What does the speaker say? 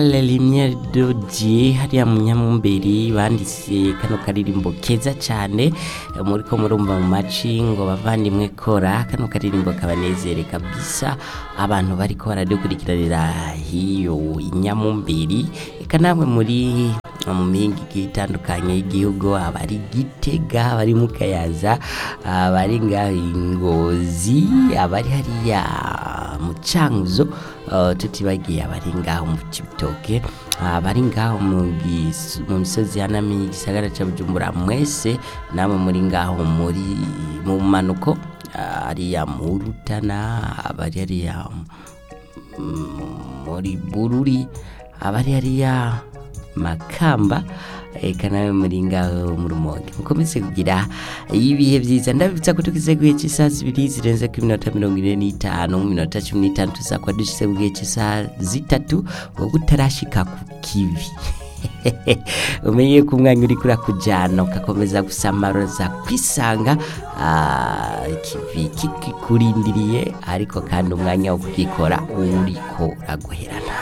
Limye Dodie hariya mu Nyamumberi banditse kano karirimbo keza cane muriko murumva mu maci ngo bavandimwe kora kano karirimbo kabanezere kabisa abantu bariko baradukurikiranira hiyo i Nyamumberi eka namwe muri mu mihinga igiye itandukanye y'igihugu abari Gitega abari mu Kayaza abari ngaho i Ngozi abari hariya mu Cankuzo uh, tutibagiye abari ngaho mu Cibitoke abari ngaho mu gis- mu misozi yanamiye igisagara ca Bujumbura mwese namwe muri ngaho muri mu manuko uh, hariya mu Rutana abari hariya mm, muri Bururi abari hariya Makamba eka nawe muri ngaho mu Rumonge mukomeze kugira ibihe vyiza ndabibutsa ko tugize guhe cy'isaha zibiri zirenze ku minota mirongo ine n'itanu mu minota cumi n'itanu tuzakwa dushyize ku gihe cy'isaha zitatu wowe utarashika ku kivi umenye ko umwanya uri kurakujyana ugakomeza gusamaroza kwisanga ah, ikivi kikikurindiriye ariko kandi umwanya wo kugikora uriko uraguherana